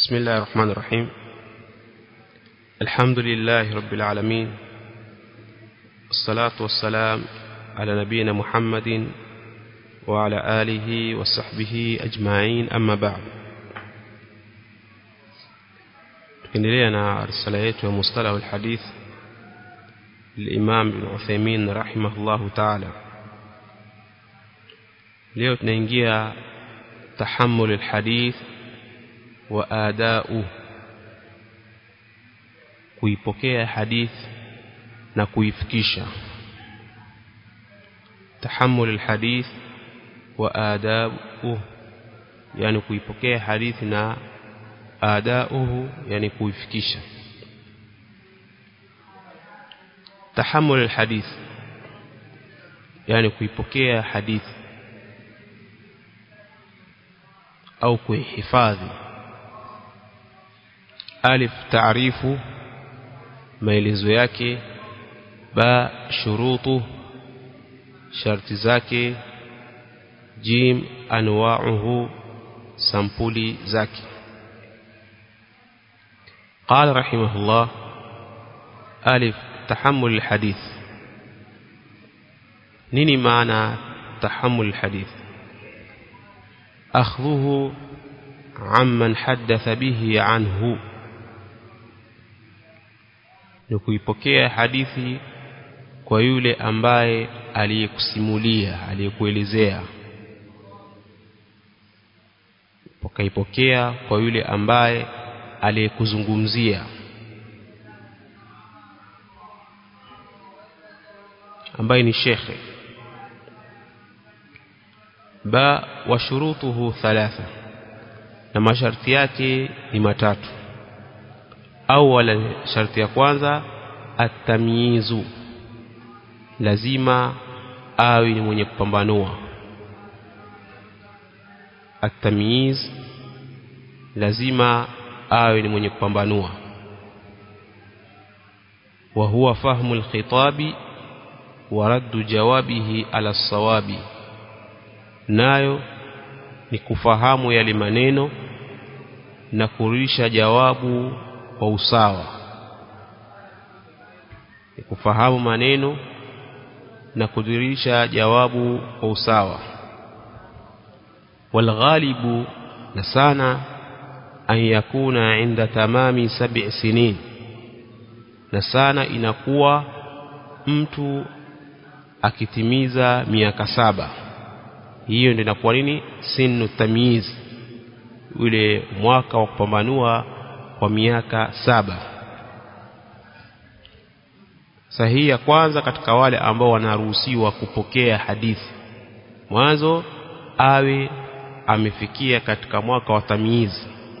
بسم الله الرحمن الرحيم الحمد لله رب العالمين الصلاة والسلام على نبينا محمد وعلى آله وصحبه أجمعين أما بعد tukiendelea na risala yetu ya mustalah alhadith الإمام بن عثيمين رحمه الله تعالى leo tunaingia tahammul alhadith wa adau kuipokea hadith na kuifikisha tahammul alhadith wa adau yani kuipokea hadith na adauhu yani kuifikisha tahammul alhadith yani kuipokea hadithi au kuihifadhi alif taarifu maelezo yake ba shurutu sharti zake jim anwa'uhu sampuli zake قال رحمه الله ألف تحمل الحديث نيني معنى تحمل الحديث أخذه عمن حدث به عنه ni kuipokea hadithi kwa yule ambaye aliyekusimulia aliyekuelezea ukaipokea kwa yule ambaye aliyekuzungumzia ambaye ni shekhe ba wa shurutuhu thalatha na masharti yake ni matatu awala sharti ya kwanza atamyizu lazima awe ni mwenye kupambanua atamyiz lazima awe ni mwenye kupambanua wa huwa fahmu alkhitabi wa raddu jawabihi ala sawabi nayo ni kufahamu yale maneno na kurudisha jawabu kwa usawa ni kufahamu maneno na kudirisha jawabu kwa usawa walghalibu na sana an yakuna inda tamami sab'i sinin na sana inakuwa mtu akitimiza miaka saba hiyo ndio inakuwa nini sinu tamyiz ule mwaka wa kupambanua kwa miaka saba sahihi ya kwanza katika wale ambao wanaruhusiwa kupokea hadithi mwanzo awe amefikia katika mwaka wa tamyiz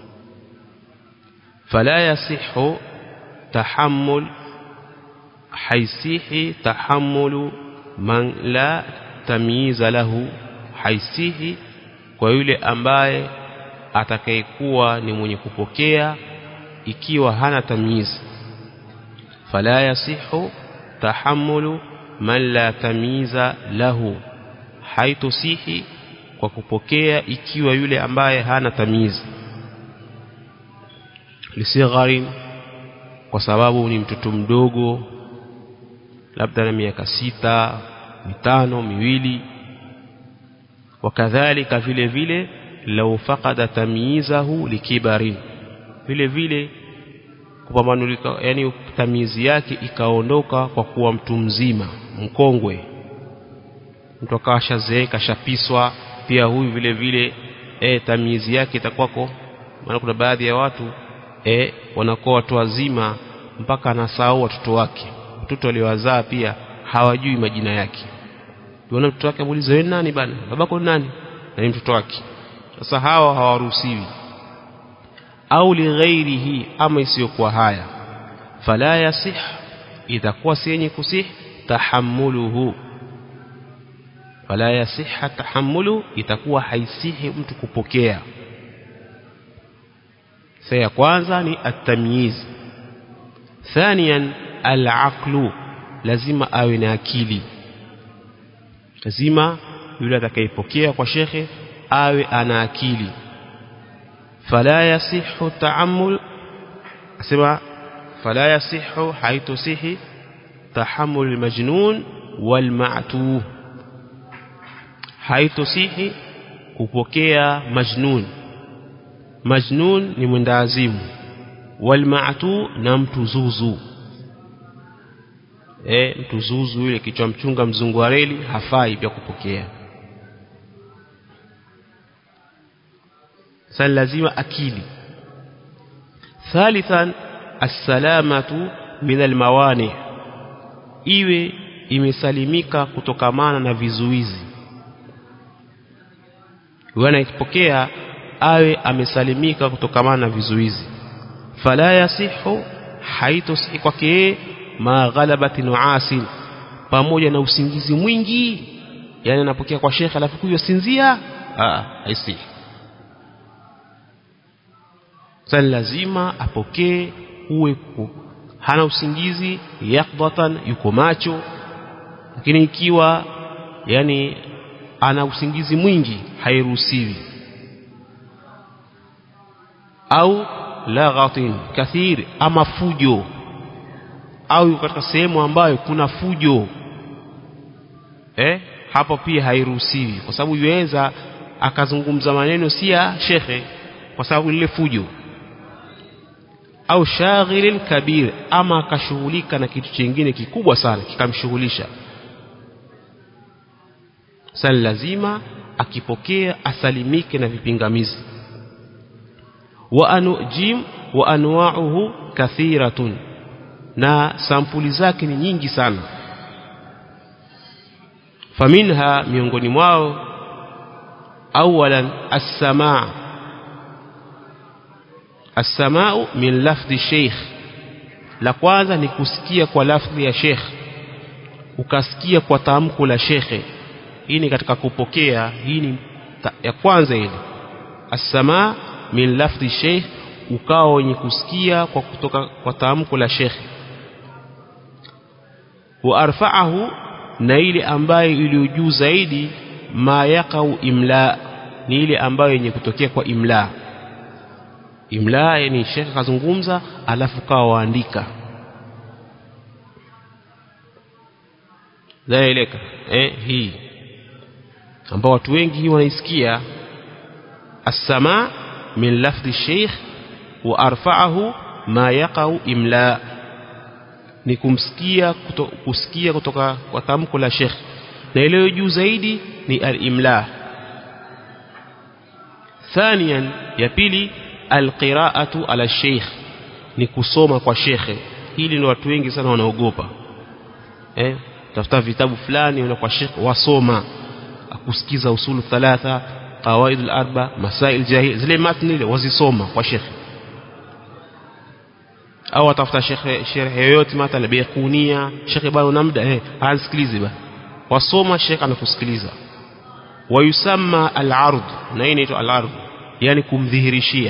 fala yasihu tahammul haisihi tahammulu man la tamyiza lahu haisihi kwa yule ambaye atakayekuwa ni mwenye kupokea ikiwa hana tamyiz fala yasihu tahammulu man la tamyiza lahu haitusihi kwa kupokea ikiwa yule ambaye hana tamyiz lisigharin kwa sababu ni mtoto mdogo labda na miaka sita mitano miwili wakadhalika vile vile lau faqada tamyizahu likibarin vile vile kupambanulika yani tamizi yake ikaondoka kwa kuwa mtu mzima mkongwe mtu akawa shazeeka shapiswa pia huyu vile vile e, tamizi yake itakuwako maana kuna baadhi ya watu e, wanakuwa watu wazima mpaka anasahau watoto wake watoto waliowazaa pia hawajui majina yake Unaona mtoto wake amuuliza wewe nani bana babako nani na ni mtoto wake sasa hawa hawaruhusiwi au lighairihi ama isiyokuwa haya fala yasih itakuwa si yenye kusih tahammuluhu fala yasiha tahammulu itakuwa haisihi mtu kupokea sasa ya kwanza ni at-tamyiz thaniyan al-aqlu lazima awe na akili lazima yule atakayepokea kwa shekhe awe ana akili fala yasihu ta'ammul asema fala yasihu haitusihi tahammul almajnun walma'tuh haitusihi kupokea majnun majnun ni mwendawazimu walma'tu na mtu zuzu e, mtu zuzu yule kichwa mchunga mzungu wa reli hafai pia kupokea sasa lazima akili thalithan assalamatu min almawani iwe imesalimika kutokamana na vizuizi wanapokea awe amesalimika kutokamana na vizuizi fala yasihu haitosihi kwake ma ghalabati nuasin pamoja na usingizi mwingi yani anapokea kwa shekhe alafu kuyo sinzia ah haisihi sasa lazima apokee uwe hana usingizi yakdatan yuko macho lakini ikiwa yani ana usingizi mwingi hairuhusiwi au laghatin kathir ama fujo au katika sehemu ambayo kuna fujo eh hapo pia hairuhusiwi kwa sababu yuweza akazungumza maneno si ya shekhe kwa sababu lile fujo au shaghilin kabir ama akashughulika na kitu chingine kikubwa sana kikamshughulisha sasa lazima akipokea asalimike na vipingamizi wa anujim wa anwa'uhu kathiratun na sampuli zake ni nyingi sana faminha miongoni mwao awalan as-samaa as-samaa'u min lafdhi sheikh la kwanza ni kusikia kwa lafdhi ya sheikh ukasikia kwa tamko la shekhe hii ni katika kupokea hii ni ya kwanza ile as-samaa min lafdhi sheikh ukawa wenye kusikia kwa kutoka kwa tamko la shekhe wa arfa'ahu na ile ambayo iliyo juu zaidi ma yaqau imla ni ile ambayo yenye kutokea kwa imla imla yani shekhe kazungumza alafu kawa waandika zaeleka eh hii ambao watu wengi hii wanaisikia as-sama min lafdhi sheikh wa arfa'ahu ma yaqau imla ni kumsikia kuto, kusikia kutoka kwa tamko la sheikh na ile juu zaidi ni al-imla ثانيا ya pili alqiraatu ala sheikh ni kusoma kwa shekhe hili ni watu wengi sana wanaogopa eh tafuta vitabu fulani una kwa shekhe wasoma akusikiza usulu thalatha qawaid al-arba masail jahil zile matni ile wazisoma kwa shekhe au atafuta shekhe sherhe yoyote mathala biqunia shekhe bado na muda eh ansikilize ba wasoma shekhe anakusikiliza wayusamma al-ard na hii inaitwa al-ard yani kumdhihirishia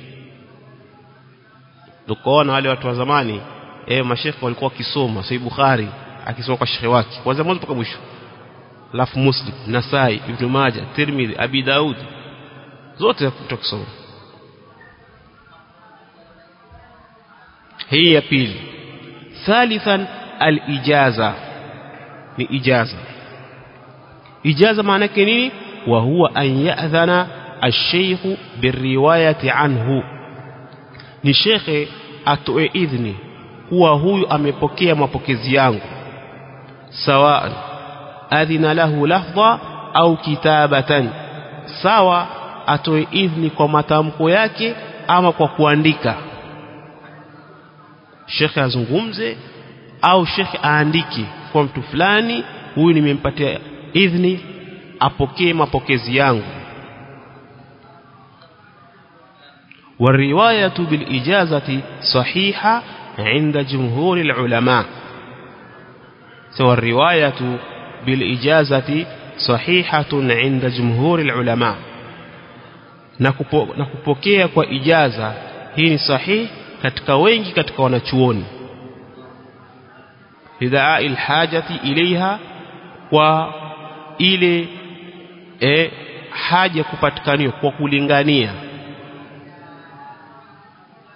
tukaona wale watu wa zamani eh mashekhe walikuwa wakisoma sahih bukhari akisoma kwa shekhe wake kwanza mwanzo mpaka mwisho alafu muslim nasai ibn majah tirmidhi abi daud zote kutokusoma hii ya pili thalithan al-ijaza ni ijaza ijaza maana yake nini wa huwa an ya'dhana ash-shaykh biriwayati anhu ni shekhe atoe idhni kuwa huyu amepokea mapokezi yangu sawa adhina lahu lafdha au kitabatan sawa atoe idhni kwa matamko yake ama kwa kuandika shekhe azungumze au shekhe aandike kwa mtu fulani huyu nimempatia idhni apokee mapokezi yangu والرواية بالإجازة صحيحة عند جمهور العلماء سوى الرواية بالإجازة صحيحة عند جمهور العلماء nakupokea kwa ijaza hii ni sahihi katika wengi katika wanachuoni lidhaa alhajati ilaiha kwa ile e, haja kupatikaniwa kwa kulingania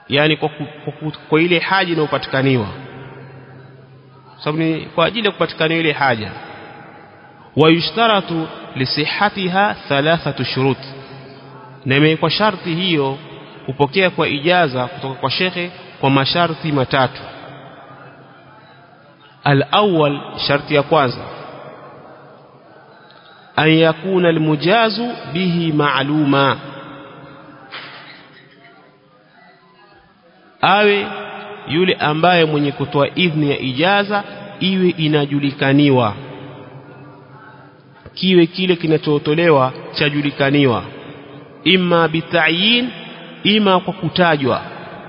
yani kwa, kwa, kwa, kwa ile haja inayopatikaniwa sababu ni kwa ajili ya kupatikaniwa ile haja wayushtaratu lisihatiha thalathatu shurut na imewekwa sharti hiyo kupokea kwa ijaza kutoka kwa shekhe kwa masharti matatu al-awwal sharti ya kwanza an yakuna almujazu bihi ma'luma awe yule ambaye mwenye kutoa idhni ya ijaza iwe inajulikaniwa kiwe kile kinachotolewa chajulikaniwa imma bitayin ima kwa kutajwa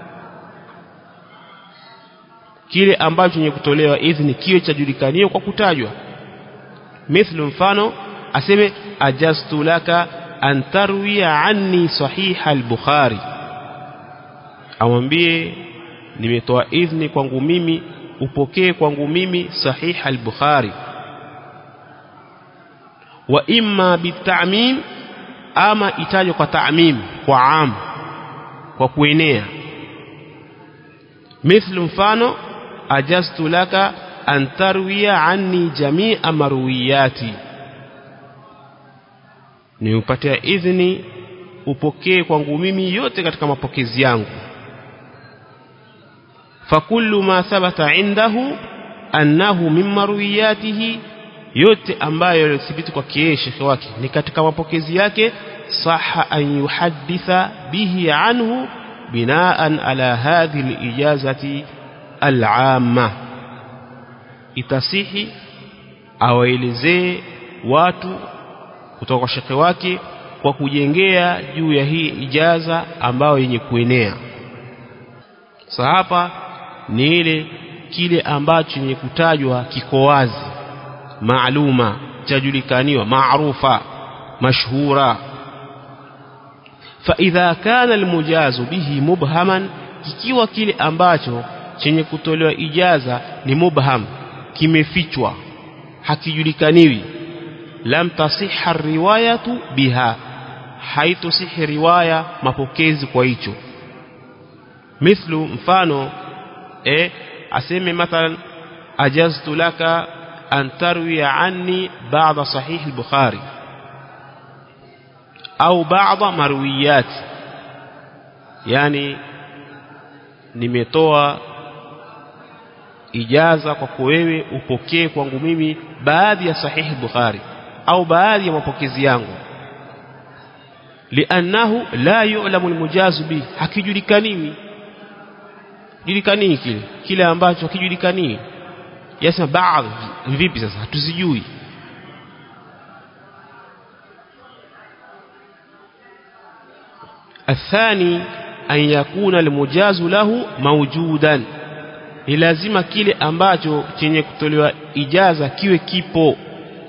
kile ambacho chenye kutolewa idhni kiwe chajulikaniwa kwa kutajwa mithlu mfano aseme ajastu laka an tarwiya anni sahiha al-bukhari amwambie nimetoa idhni kwangu mimi upokee kwangu mimi sahiha al-bukhari wa imma bitamim ama itajwe kwa ta'mim kwa am kwa kuenea mithlu mfano ajastu laka an tarwiya anni jami'a marwiyati ni upatia idhni upokee kwangu mimi yote katika mapokezi yangu fakullu ma thabata indahu annahu min marwiyatihi yote ambayo yalithibiti kwa kiee shekhe wake ni katika mapokezi yake saha an yuhadditha bihi anhu binaan ala hadhihi alijazati al'amma itasihi awaelezee watu kutoka kwa shekhe wake kwa kujengea juu ya hii ijaza ambayo yenye kuenea sasa hapa ni ile kile ambacho chenye kutajwa kiko wazi maaluma chajulikaniwa maarufa mashhura فإذا كان المجاز به مبهما kikiwa kile ambacho chenye kutolewa ijaza ni mubham kimefichwa hakijulikaniwi lam tasihha riwayatu biha haitosihi riwaya mapokezi kwa hicho mithlu mfano eh aseme mathalan ajaztu laka an tarwiya anni ba'da sahih al-bukhari au ba'da marwiyat yani nimetoa ijaza kwako wewe upokee kwangu mimi baadhi ya sahihi bukhari au baadhi ya mapokezi yangu liannahu la yu'lamu almujazu bi hakijulikaniwi julikanii kile kile ambacho hakijulikanii yasema baadhi vipi sasa hatuzijui الثاني أن يكون المجاز له موجودا ni lazima kile ambacho chenye kutolewa ijaza kiwe kipo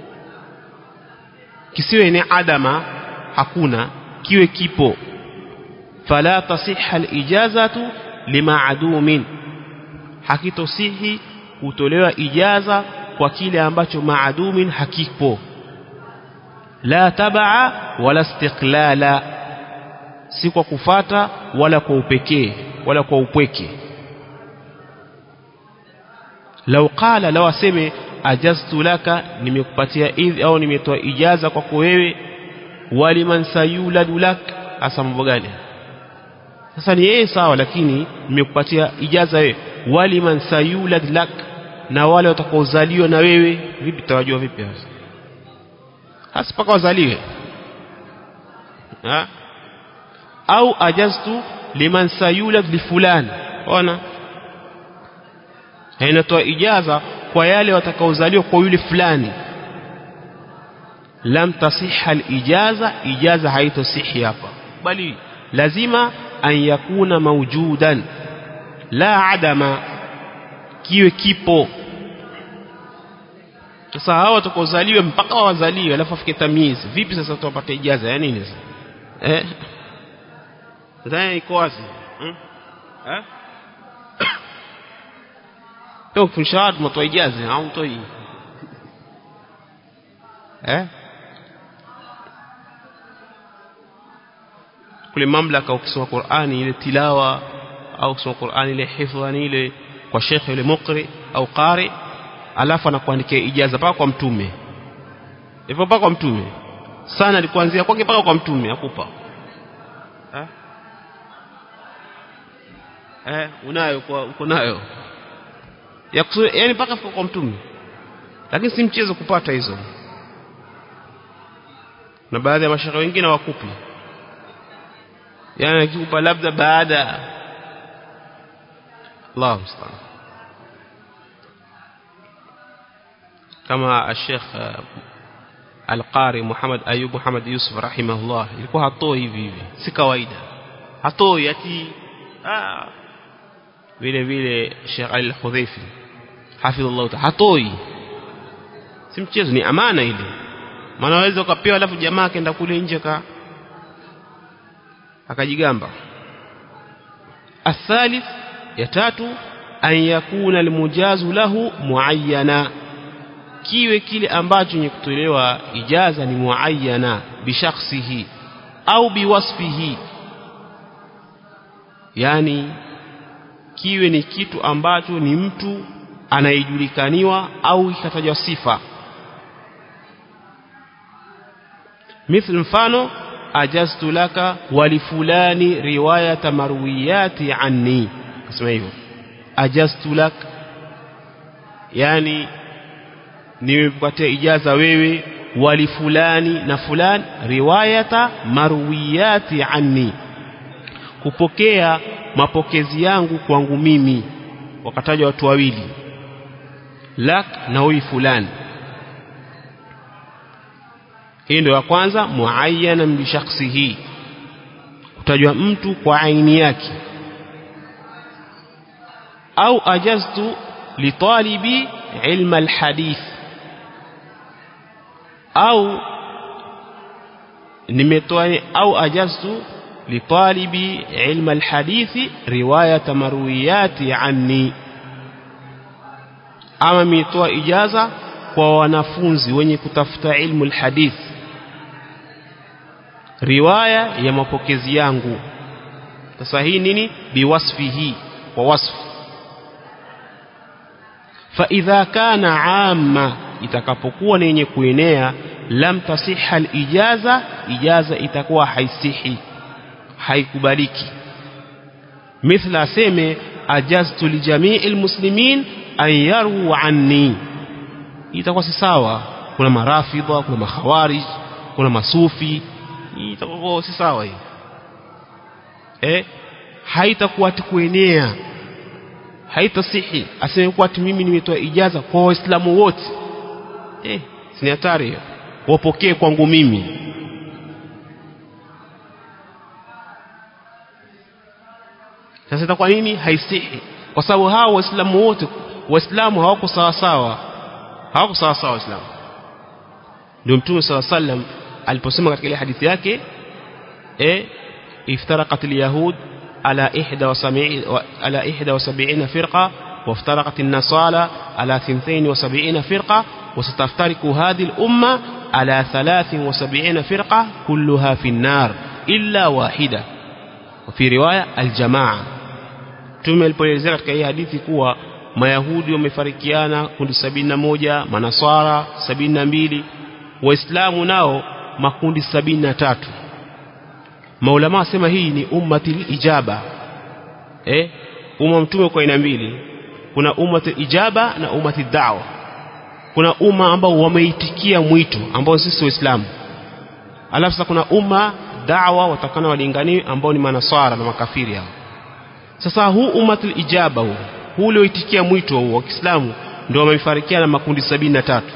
kisiwe ni adama hakuna kiwe kipo fala tasihha alijazatu limaadumin hakitosihi kutolewa ijaza kwa kile ambacho maadumin hakipo la tabaa wala istiqlala si kwa kufata wala kwa upekee wala kwa upweke lau qala lau aseme ajaztu laka nimekupatia idhi au nimetoa ijaza kwako wewe waliman sayuladu lak hasa mambo gani sasa ni yeye sawa lakini nimekupatia ijaza wewe waliman sayulad lak na wale watakaozaliwa na wewe vipi tawajua vipi hasa hasa paka wazaliwe ha? au ajaztu liman sayulad li fulani ona inatoa ijaza kwa yale watakaozaliwa kwa yule fulani lam tasihha alijaza ijaza haitosihi hapa bali lazima an yakuna mawjudan la adama kiwe kipo sasa hao watakaozaliwa mpaka wazaliwe alafu afike tamyiz vipi sasa tutapata ijaza ya nini sasa eh sasa iko wazi hmm? eh leo kufundisha watu mtoa ijaza au mtoi eh kule mamlaka ukisoma Qur'ani ile tilawa au kusoma Qur'ani ile hifdhani ile kwa shekhe yule mukri au qari alafu anakuandikia ijaza paka kwa mtume hivyo paka kwa mtume sana alikuanzia kwake paka kwa mtume akupa eh eh unayo kwa uko nayo ya kusudi yani paka kwa mtume lakini si mchezo kupata hizo na baadhi ya mashaka wengine wakupi yani akikupa labda baada Allah musta'an kama Sheikh Al-Qari Muhammad Ayub Muhammad Yusuf rahimahullah ilikuwa hatoi hivi hivi si kawaida hatoi ati ah vile vile Sheikh Al-Khudhaifi hafidhullah hatoi si mchezo ni amana ile maana waweza ukapewa alafu jamaa akaenda kule nje ka akajigamba athalith ya tatu an yakuna almujazu lahu muayyana kiwe kile ambacho ni kutolewa ijaza ni muayyana bishakhsihi au biwasfihi yani kiwe ni kitu ambacho ni mtu anayejulikaniwa au ikatajwa sifa مثل mfano ajaztu laka walifulani riwayata marwiyati anni kasema hivyo ajaztu lak yani nimepatia ijaza wewe walifulani na fulani riwayata marwiyati anni kupokea mapokezi yangu kwangu mimi wakataja watu wawili lak na huyu fulani hii ndio ya kwanza muayyana bi shakhsihi kutajwa mtu kwa aini yake au ajaztu litalibi ilma alhadith au nimetoa au ajaztu litalibi ilma alhadith riwayat marwiyati anni ama mitoa ijaza kwa wanafunzi wenye kutafuta ilmu alhadith riwaya ya mapokezi yangu sasa hii nini biwasfihi kwa wasfu fa idha kana amma itakapokuwa ni yenye kuenea lam tasihha alijaza ijaza itakuwa haisihi haikubaliki mithla aseme ajaztu lijamii almuslimin an yaru anni itakuwa si sawa kuna marafidha kuna makhawarij kuna masufi itakuwa si sawa hii eh haitakuwa kuenea haitasihi aseme kuwa ati mimi nimetoa ijaza kwa waislamu wote eh si hatari hiyo wapokee kwangu mimi sasa itakuwa nini haisihi kwa sababu hao waislamu wote waislamu hawako sawa sawa hawako sawa sawa waislamu ndio mtume saw sallam aliposema katika ile hadithi yake eh iftaraqat alyahud ala 71 ala 71 firqa وافترقت النصارى على 72 فرقة وستفترق هذه الأمة على 73 فرقة كلها في النار إلا واحدة وفي رواية الجماعة tume alipoelezea katika hii hadithi kuwa mayahudi wamefarikiana kundi sabini na moja manaswara sabini na mbili waislamu nao makundi sabini na tatu maulama wasema hii ni ummati ijaba eh umma mtume kwa aina mbili kuna ummati ijaba na ummati da'wa kuna umma ambao wameitikia mwito ambao sisi waislamu alafu sasa kuna umma da'wa watakana walingani ambao ni manaswara na makafiri hao sasa huu ummati ijaba huu huu ulioitikia mwito huu wa Kiislamu ndio wamefarikiana makundi sabini na tatu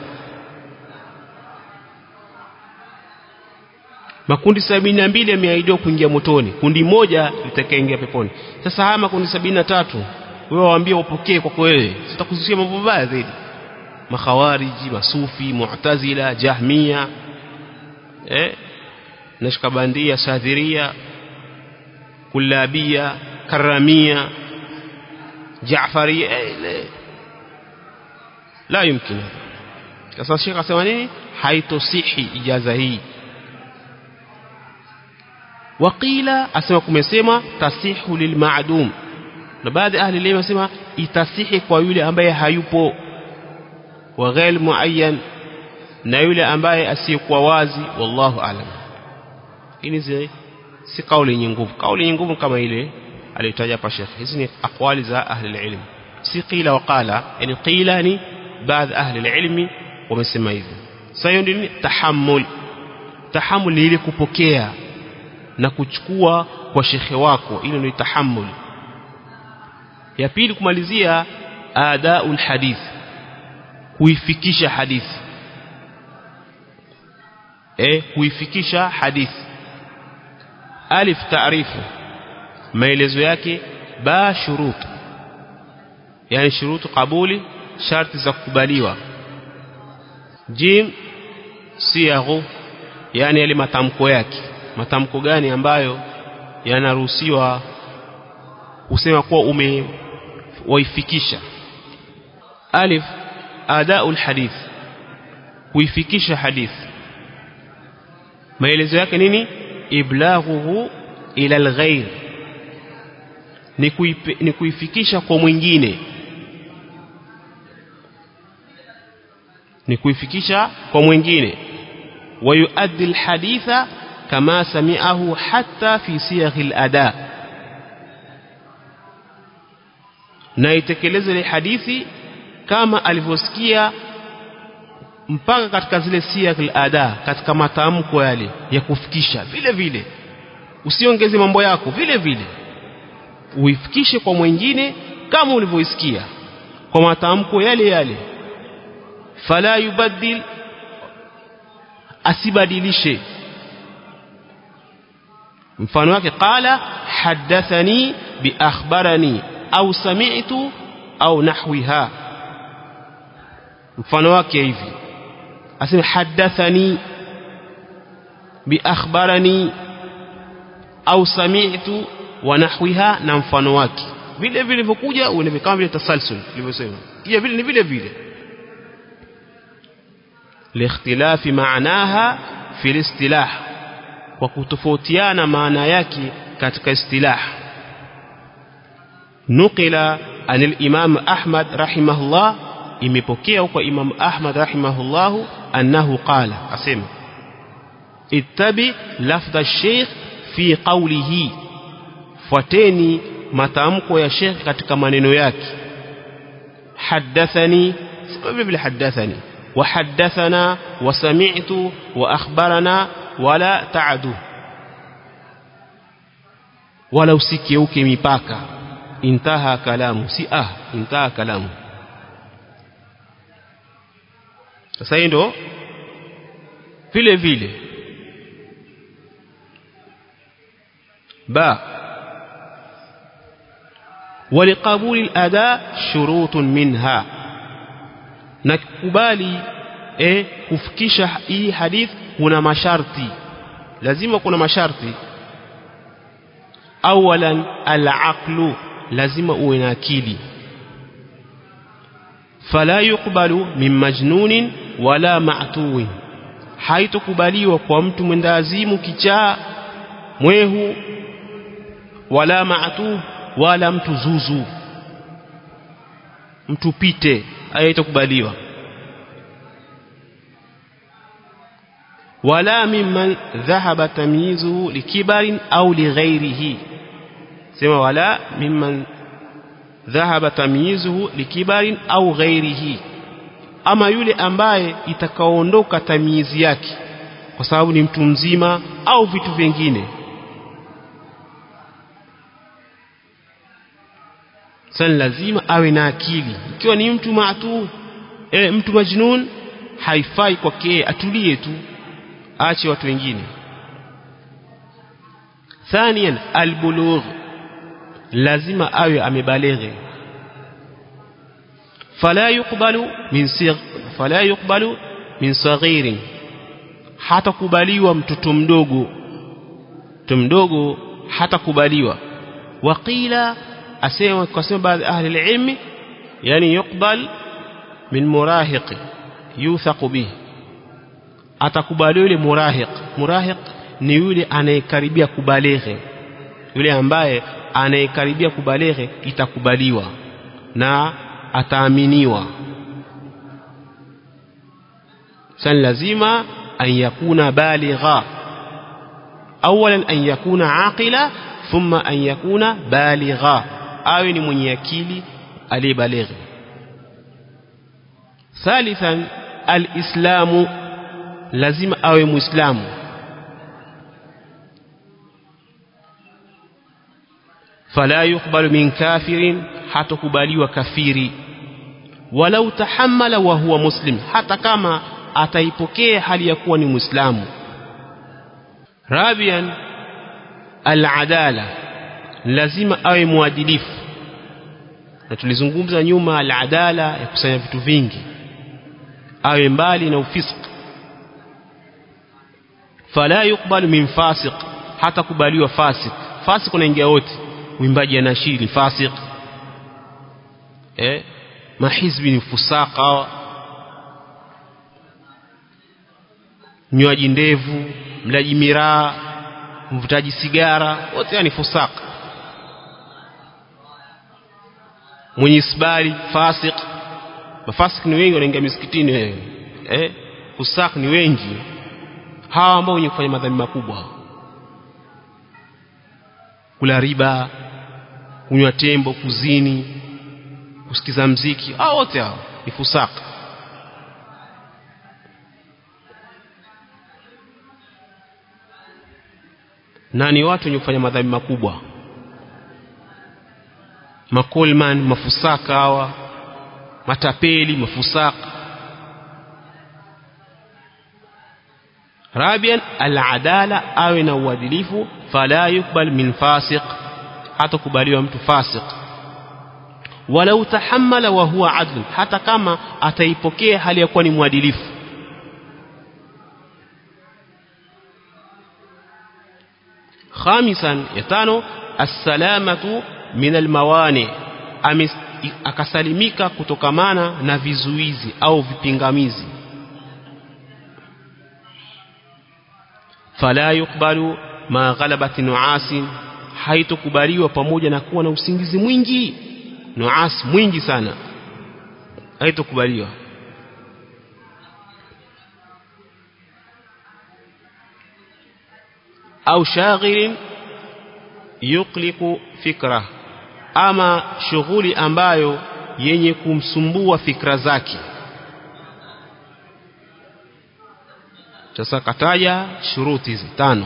makundi sabini na mbili yameahidiwa kuingia motoni kundi moja litakaingia peponi sasa haya makundi sabini na tatu wewe waambie wapokee kwako wewe sitakuzushia mambo mabaya zaidi makhawariji masufi mu'tazila jahmia eh nashkabandia sadhiria kullabia karamia jaafaria eh, la yumkin sasa shekha asema nini haitosihi ijaza hii waqila asema kumesema tasihu lilmaadum na baadhi ahli ilmu wasema itasihi kwa yule ambaye hayupo wa ghair muayyan na yule ambaye asiyekuwa wazi wallahu alam hii si kauli yenye nguvu kauli yenye nguvu kama ile aliyotaja hapa Sheikh hizi ni aqwali za ahli ilmu si qila wa qala yani qila ni baadhi ahli ilmi wamesema hivyo sasa hiyo ndio tahammul tahammul ni ile kupokea na kuchukua kwa shekhe wako ile ndio tahammul ya pili kumalizia adaul hadith kuifikisha hadithi eh kuifikisha hadithi alif taarifu maelezo yake ba shurut yani shurutu kabuli sharti za kukubaliwa jim siyaghu yani yale matamko yake matamko gani ambayo yanaruhusiwa kusema kuwa umewaifikisha alif adaul hadith kuifikisha hadith maelezo yake nini iblaghuhu ila alghair ni, kuipe, ni kuifikisha kwa mwingine ni kuifikisha kwa mwingine wayuaddi alhaditha kama sami'ahu hatta fi siyaghi alada na itekeleze ile hadithi kama alivyosikia mpaka katika zile siyagh al-ada katika matamko yale ya kufikisha vile vile usiongeze mambo yako vile vile uifikishe kwa mwingine kama ulivyoisikia kwa matamko yale yale fala yubaddil asibadilishe mfano wake qala hadathani bi akhbarani au sami'tu au nahwiha mfano wake hivi asema hadathani bi akhbarani au sami'tu wa nahwiha na mfano wake vile vile vilivyokuja uende kama vile tasalsul nilivyosema pia vile ni vile vile liikhtilafi maanaha fi istilah kwa kutofautiana maana yake katika istilah nukila anil imam ahmad rahimahullah imepokea kwa imam ahmad rahimahullah annahu qala asema ittabi lafdha ash-shaykh fi qawlihi fuateni matamko ya sheikh katika maneno yake hadathani vile vile hadathani وحدثنا وسمعت وأخبرنا ولا تعدو ولا usikiuke mipaka intaha kalamu si ah intaha kalamu sasa hii ndo vile vile ba ولقبول الأداء شروط منها na kukubali eh, kufikisha hii hadith kuna masharti lazima kuna masharti awalan al-aqlu lazima uwe na akili fala yuqbalu min majnunin wala ma'tuwin haitokubaliwa kwa mtu mwendazimu kichaa mwehu wala ma'tu wala mtu zuzu mtu pite haitakubaliwa wala mimman dhahaba tamyizuhu likibarin au lighairihi sema wala mimman dhahaba tamyizuhu likibarin au ghairihi ama yule ambaye itakaoondoka tamyizi yake kwa sababu ni mtu mzima au vitu vingine sasa lazima awe na akili ikiwa ni mtu maatu e, mtu majnun haifai kwake atulie tu aache watu wengine thaniyan albulugh lazima awe amebaleghe fala yuqbalu min sigh fala yuqbalu min saghirin hatakubaliwa mtoto mdogo mtoto mdogo hatakubaliwa waqila asema kwa sababu baadhi ahli ilmi yani yuqbal min murahiq yuthaq bih atakubaliwa yule murahiq murahiq ni yule anayekaribia kubaleghe yule ambaye anayekaribia kubaleghe itakubaliwa na ataaminiwa sasa lazima an yakuna baligha awalan an yakuna aqila thumma an yakuna baligha awe ni mwenye akili aliyebalighi thalithan alislamu lazima awe muislamu fala yukbalu min kafirin hatakubaliwa kafiri walau tahammala wa huwa muslim hata kama ataipokea hali ya kuwa ni muislamu rabian aladala lazima awe mwadilifu na tulizungumza nyuma aladala ya kusanya vitu vingi awe mbali na ufisq fala yukbalu min fasiq hata kubaliwa fasik fasik unaingia wote mwimbaji anashiri ni fasik eh mahizbi ni fusaka mnywaji ndevu mlaji miraa mvutaji sigara wote ni fusaka mwenye isbali fasik mafasik ni wengi wanaingia misikitini wewe eh fusak ni wengi hawa ambao wenye kufanya madhambi makubwa kula riba kunywa tembo kuzini kusikiza mziki hao wote hao ni fusaka na ni watu wenye kufanya madhambi makubwa makolman mafusaka hawa matapeli mafusaka rabian aladala awe na uadilifu fala yukbal min fasiq hata kubaliwa mtu fasiq walau tahammala wa huwa adl hata kama ataipokea hali ya kuwa ni mwadilifu khamisan ya tano assalamatu min almawani akasalimika kutokamana na vizuizi au vipingamizi fala yukbalu ma ghalabati nuasin haitokubaliwa pamoja na kuwa na usingizi mwingi nuas mwingi sana haitokubaliwa au shaghilin yukliku fikra ama shughuli ambayo yenye kumsumbua fikra zake sasa kataja shuruti hizi tano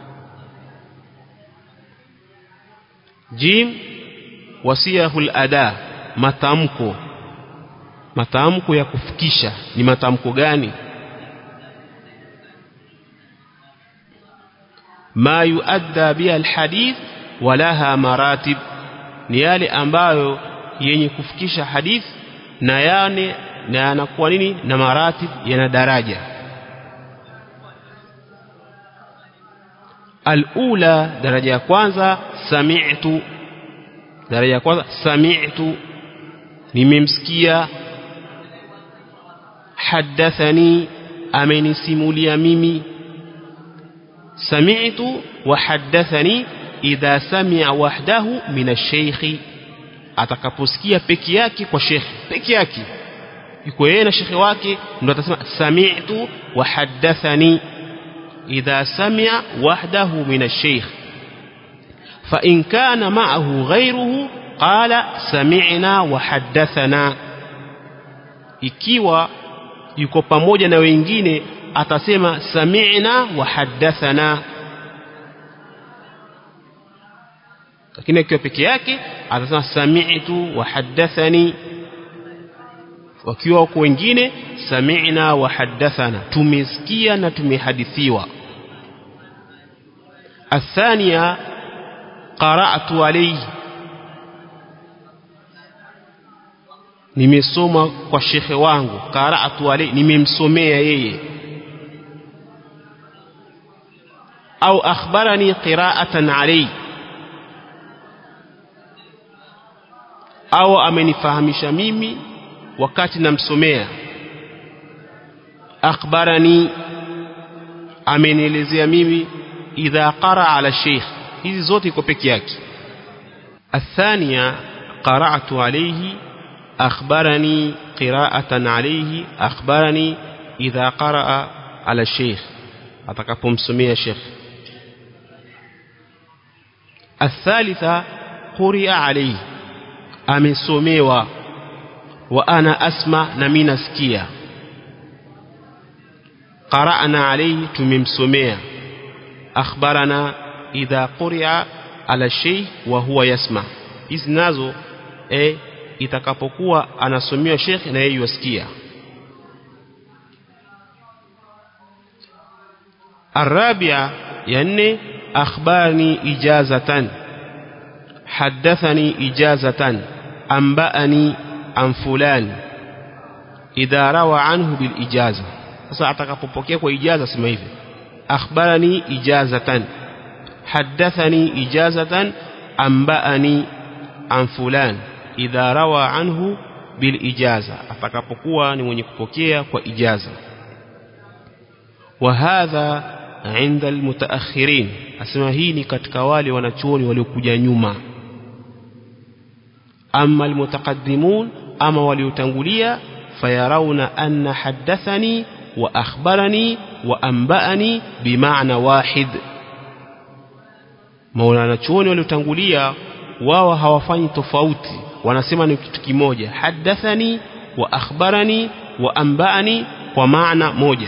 jim wasiyahul ada matamko matamko ya kufikisha ni matamko gani ma yuadda biha alhadith walaha maratib ni yale ambayo yenye kufikisha hadith na yane na yanakuwa nini na maratib yana daraja alula daraja ya kwanza sami'tu daraja ya kwanza sami'tu nimemsikia hadathani amenisimulia mimi sami'tu wa hadathani idha sami'a wahdahu min ash-shaykh atakaposikia peke yake kwa shekhi peke yake yuko yeye na shekhi wake ndo atasema sami'tu wa hadathani idha sami'a wahdahu min ash-shaykh fa in kana ma'ahu ghayruhu qala sami'na wa hadathana ikiwa yuko pamoja na wengine atasema sami'na wa hadathana lakini akiwa peke yake atasema sami'tu wa hadathani wakiwa wako wengine sami'na wa hadathana tumesikia na tumehadithiwa athania qara'tu alayhi nimesoma kwa shekhe wangu qara'tu alayhi nimemsomea yeye au akhbarani qira'atan alayhi au amenifahamisha mimi wakati namsomea akhbarani amenielezea mimi idha qara ala sheikh hizi zote iko peke yake الثانية قرأت عليه أخبرني قراءة عليه أخبرني إذا قرأ على الشيخ أتكفهم الشيخ الثالثة قرئ عليه amesomewa wa ana asma na mimi nasikia qara'na alayhi tumemsomea akhbarana idha quri'a ala shay wa huwa yasma hizi nazo eh itakapokuwa anasomewa sheikh na yeye yasikia الرابعة يعني أخبرني إجازة حدثني إجازة أنبأني عن فلان إذا روى عنه بالإجازة sasa atakapopokea kwa ijaza sema hivi akhbarani ijazatan haddathani ijazatan anba'ani an fulan idha rawa anhu bil ijaza atakapokuwa ni mwenye kupokea kwa ijaza wa hadha inda almutaakhirin asema hii ni katika wale wanachuoni waliokuja nyuma ama almutaqaddimun ama waliotangulia fayarawna anna haddathani wa akhbarani wa anba'ani bimaana wahid maulana chuoni waliotangulia wao hawafanyi tofauti wanasema ni kitu kimoja haddathani wa akhbarani wa anba'ani kwa maana moja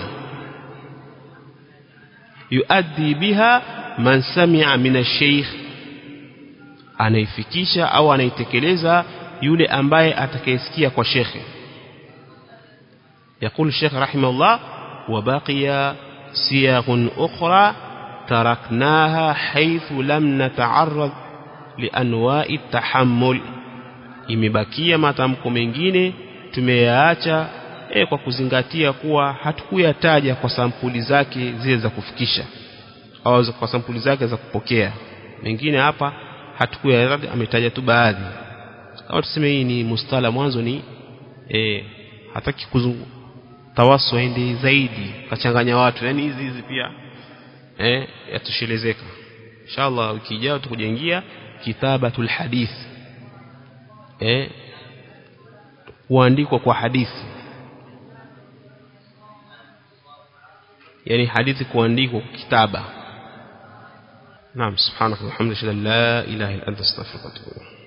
yuaddi biha man sami'a min ash-shaykh anaifikisha au anaitekeleza yule ambaye atakayesikia kwa shekhe يقول الشيخ رحمه الله وبقي صيغ أخرى تركناها حيث لم نتعرض لأنواع التحمل imebakia matamko mengine tumeyaacha e, kwa kuzingatia kuwa hatukuyataja kwa sampuli zake zile za kufikisha au kwa sampuli zake za kupokea mengine hapa hatukuyataja ametaja tu baadhi au tuseme hii ni mustala mwanzo ni e, hataki kuzungu tawasu aende zaidi kachanganya watu yani hizi hizi pia eh yatoshelezeka inshallah wiki ijayo tukujengia kitabatul hadith eh kuandikwa kwa hadithi yani hadithi kuandikwa kwa kitaba naam subhanaka walhamdulillah la ilaha illa anta astaghfiruka wa atubu